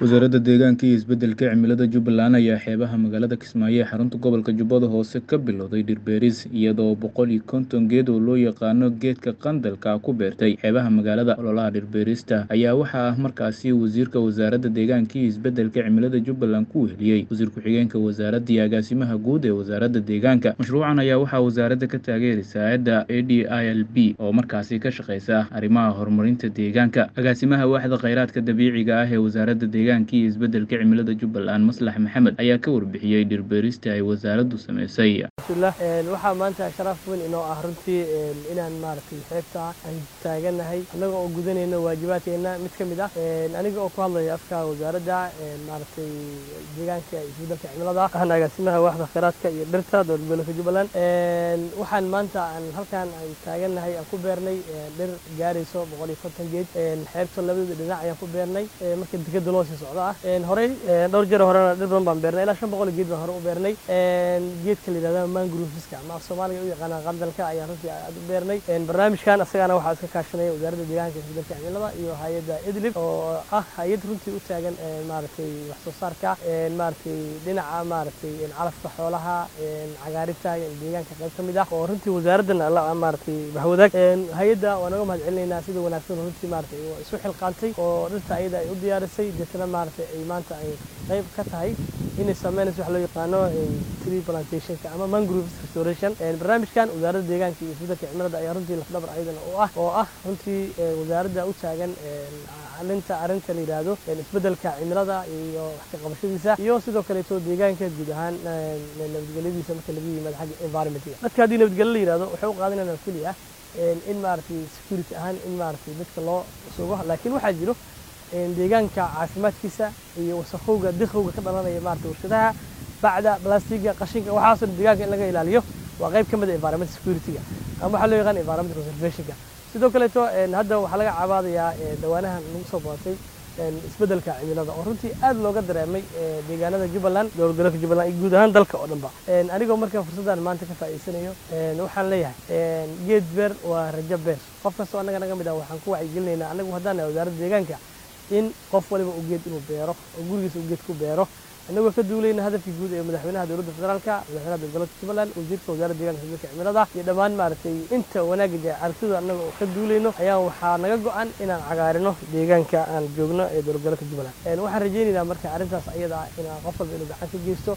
Wasaaradda Deegaanka iyo Isbeddelka Cimilada Jubbaland ayaa xeebaha magaalada Kismaayo ee xarunta gobolka Jubbada Hoose ka bilowday dhir beeris, iyadoo boqol iyo konton geed oo loo yaqaan geedka qandalka ku beertay xeebaha magaalada. Ololaha dhir beerista ayaa waxaa markaasi wasiirka wasaaradda deegaanka iyo isbeddelka cimilada Jubbaland ku weheliyey wasiir ku-xigeenka wasaaradda iyo agaasimaha guud ee wasaaradda deegaanka. Mashruucan ayaa waxaa wasaaradda ka taageeraysa hay'adda ADILB oo markaasi ka shaqeysa arrimaha horumarinta deegaanka. Agaasimaha waaxda kheyraadka dabiiciga ah ee wasaaradda deegaanka iyo isbeddelka cimilada Jubbaland Maslax Maxamed ayaa ka warbixiyey dhir beerista ay wasaaraddu sameysay. alxamdulilah waxaa maanta sharaf weyn inoo ah runtii inaan maaragtay xeebta aan taaganahay annaga oo gudanayno waajibaadkeena mid ka mid ah aniga oo ku hadlaya afka wasaaradda maaragtay deegaanka iyo isbeddelka cimilada ahna agaasimaha waaxda kheyraadka iyo dhirta dowlad goboleedka jubbaland waxaan maanta aan halkan aan taaganahay aan ku beernay dhir gaarayso boqol iyo konton geed xeebta labadooda dhinac ayaan ku beernay marka dekeda loo sii socdo ah horey dhowr jeer horena dhir badan baan beernay ilaa shan boqol oo geed baan hore u beernay geedka la yidhahda mangroveska ama af soomaaliga u yaqaanaan qandalka ayaan runtii aad u beernay barnaamijkan asagana waxaa iska kaashanaya wasaaradda deegaanka iyo isbeddelka cimilada iyo hay-adda idlib oo ah hay-ad runtii u taagan maaragtay wax soo saarka maaragtay dhinaca maaragtay calafka xoolaha cagaarinta deegaanka qayb ka mid ah oo runtii wasaaraddan alla maaragtay bahwadaag hay-adda waa naga mahad celinaynaa sida wanaagsan runtii maaragtay isu xilqaantay oo dhirta ayada ay u diyaarisay deetana maaragtay ay maanta ay qayb ka tahay inay sameynayso wax loo yaqaano tree plantationka ama mangrove restoration barnaamijkan wasaaradda deegaanka iyo isbeddelka cimilada ayaa runtii lafdhabar ayadana u ah oo ah runtii wasaaradda u taagan alinta arrinta la yidhaahdo isbeddelka cimilada iyo wax ka qabashadiisa iyo sidoo kaleeto deegaanka guud ahaan nabadgelyadiisa marka laga yimaado xagga environmentiga dadka haddii nabadgelyo la yidhahdo waxay u qaadanayaan keliya in maaragtay security ahaan in maaragtay dadka loo sugo laakiin waxaa jiro deegaanka caafimaadkiisa iyo wasakhowga dikhowga ka dhalanaya maaragtay warshadaha bacda blastiga qashinka waxaasoo deegaanka in laga ilaaliyo waa qayb ka mid ah environment security-ga ama waxaa loo yaqaan environment conservation-ka sidoo kaleeto hadda waxaa laga cabaadayaa dhawaanahan lagu soo bootay isbeddelka cimilada oo runtii aad looga dareemay deegaanada jubbaland dowlad goboleedka jubbaland iyo guud ahaan dalka oo dhanba anigoo markaa fursaddan maanta ka faa'iidsanayo waxaan leeyahay geed beer waa rajo beer qof kastoo annaga naga mid ah waxaan ku wacyigelinaynaa annagu haddaan nahay wasaaradda deegaanka in qof waliba uu geed inuu beero oo gurigiisa uu geed ku beero annagoo ka duulayna hadafkii guud ee madaxweynaha dowladda federaalka madaxweynaha dowlad goboleedka jubbaland wasiirka wasaaradda deegaanka isbeddelka cimilada iyo dhammaan maaragtay inta wanaagga jee aragtida annaga oo ka duulayno ayaa waxaa naga go-an inaan cagaarino deegaanka aan joogno ee dowlad goboleedka jubbaland waxaan rajaynaynaa marka arrintaas ayada ah inaan qof walba inuu gacan ka geysto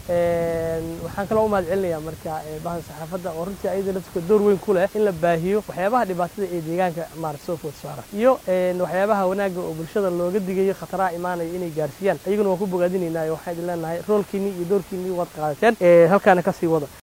waxaan kaloo u mahad celinayaa marka bahda saxaafadda oo runtii ayada laftirka door weyn ku leh in la baahiyo waxyaabaha dhibaatada ee deegaanka maarata soo food saara iyo waxyaabaha wanaagga oo bulshada looga digayo khataraha imaanaya inay gaarsiiyaan ayaguna waan ku bogaadinaynaa waxaan idin leenahay roolkiinii iyo doorkiinii waad qaadateen halkaana kasii wada